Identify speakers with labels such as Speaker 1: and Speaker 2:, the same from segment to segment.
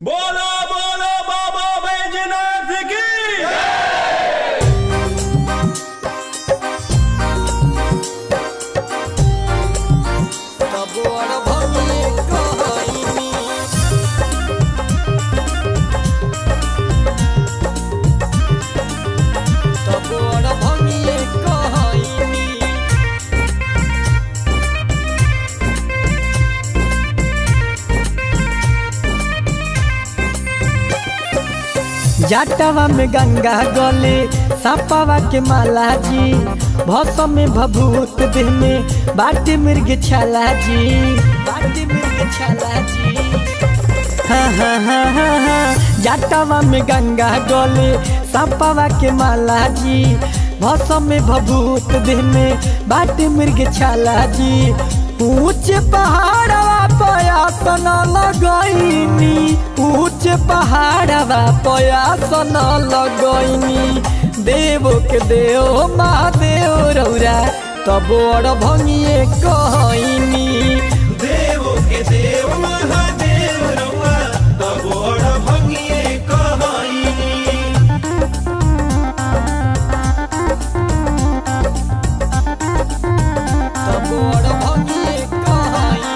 Speaker 1: बोलो बोलो बाबा बैजनाथ की
Speaker 2: तबोर भंगिए कहइनी तबोर भंगिए कहइनी जाटवा में गंगा गले सापावा के माला जी भौसम में भभूत देह में बाटे मृग छाला जी बाटे मृग छाला जी हाँ हाँ हाँ हाँ हाँ जाटवा में गंगा गले सापावा के माला जी भौसम में भभूत देह में बाटे मृग छाला जी ऊंचे पहाड़वा पयासन लगैनी ऊंचे पहाड़वा पयासन लगैनी देव के देव महादेव रौरा तब बड़ भंगिए कहनी
Speaker 1: देव के देव महादेव रउआ तबोड़ भंगिए कहइनी
Speaker 2: तब बड़ भंगिए कहनी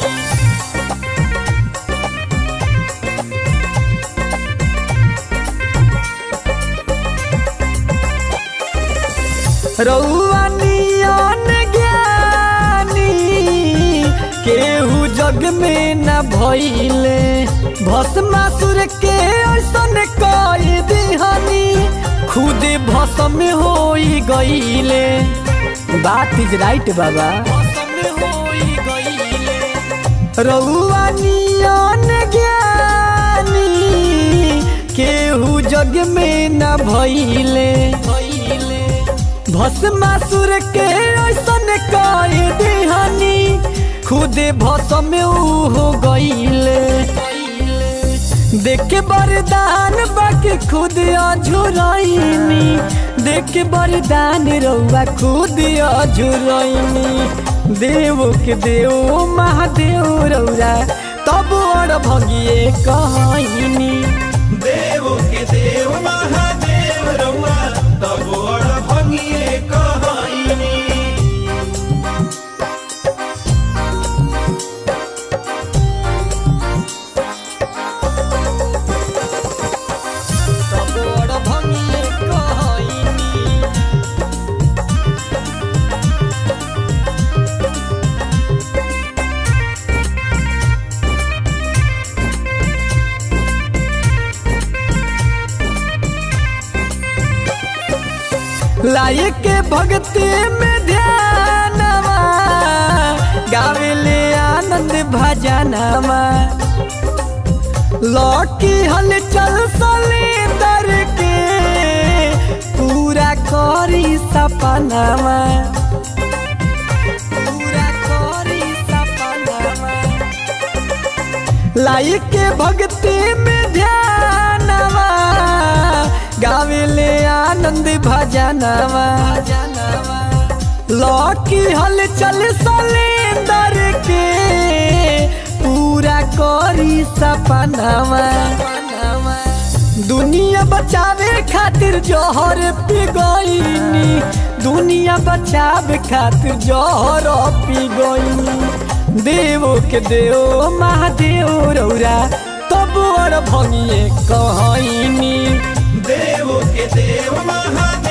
Speaker 2: रउआ नियन ज्ञानी केहू जग में न भइले भस्मासुर के ऐसन कई दिहनी खुद भस्म होई गईले बात इज राइट बाबा भस्म होई गईले रउआ नियन ज्ञानी केहू जग में न भइले भइले भस्मासुर के ऐसन कई दिहानी खुदे भस्म ऊ हो गईले देख के वरदान बाके खुद अझुरैनी देख के वरदान रउआ खुद अझुरैनी देव के देव महादेव रउरा तब और भगिए कहनी
Speaker 1: देव के देव महादेव रउआ तबोड़ भंगिए कहइनी
Speaker 2: तब और भगिए कहनी लाए के भक्ति में ध्यानवा गावेले आनंद भजनवा लौकी हलचल सलेंदर के पूरा करी सपनावा पूरा करी सपनावा लाई के भक्ति में ध्यानवा गावेले आनंद भजनवा लौकी हलचल सलेंदर के पूरा करी सपनावा दुनिया बचावे खातिर जौहर पी गईनी दुनिया बचावे खातिर जौहर पी गईनी देव के देव महादेव रौरा तब और भंगिए कहनी
Speaker 1: देव के देव महादेव